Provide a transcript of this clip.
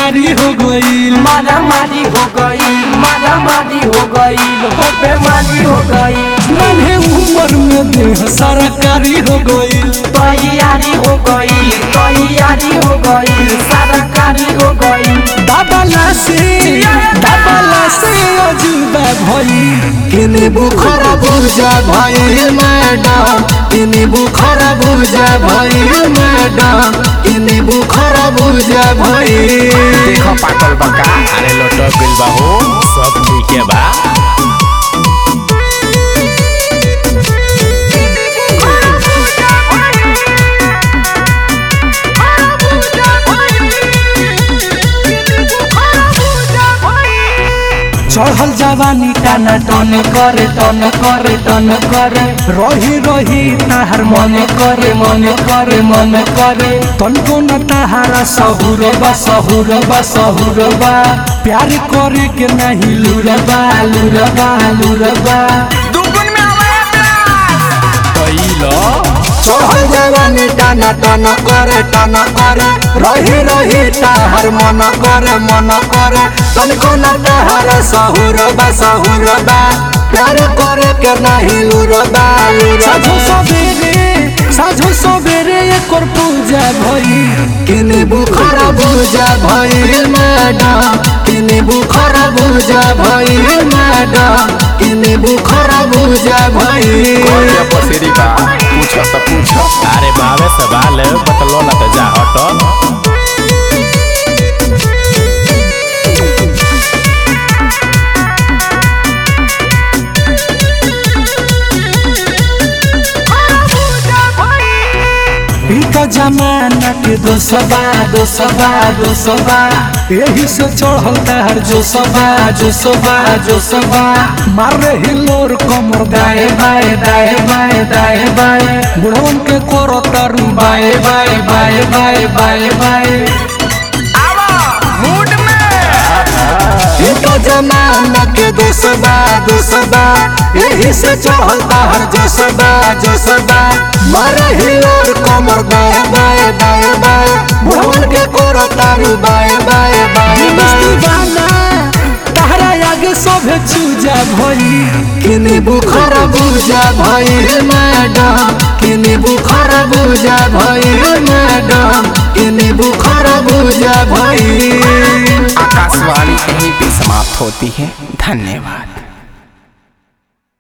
मारी हो गईल मारा मारी हो गई मारा मारी हो गई हो बेमारी हो गई नन्हे उम्र में देह सरकारी हो गईल तैयारी हो गई तैयारी हो गई सरकारी हो गई दाबला से दाबला से अजूबा भई किने बुखर बुझा भई मैडम किने बुखर बुझा भई मैडम किने बुखर बुझा भई देखो पाकल बका अरे लटक गइल बा हो सब ठीक है बा चढ़ल जवानी टाना टन करे टन करे टन करे रही रही ताहार मन करे मन करे मन करे तनको न ताहारा सहुर बा सहुर बा सहुर बा प्यार करे के नहीं लुरबा लुरबा लुरबा कइलो चढ़ल जवानी टाना टन करे टन करे रही रही ताहार मन करे मन करे तनको न ताहारा सहुर बा सहुर बा प्यार करे के नहीं लुरबा लुरबा साझो सवेरे साझो सवेरे एकर पूजा भई किने बुखरा पूजा भई मैडम किने बुखरा पूजा भई मैडम किने बुखरा पूजा भई कौन पसेरी बा पूछ त पूछ अरे बावे सवाल बतलो ना त जा हट ई त जमाना के दोसबा दोसबा दोसबा यही से चढ़ल तार जो सबा जो सबा जो सबा मार रही लोर कमर दाए बाए दाए बाए दाए बाए बुढ़वन के कोरो तरु बाए बाए बाए बाए बाए बाए ई त जमाना के दोसबा दोसबा यही से चढ़ल तार जो सबा जो सबा मार ही लोर कमर दाए बाए दाए बाए बुढ़वन के कोरो तारु बाए बाए बाए दीवाना तहरा आगे सब चूजा भई किने बुखर बुझा भई मैडम किने बुखर बुझा भई मैडम किने बुखर बुझा भई आकाशवाणी यहीं पे समाप्त होती है धन्यवाद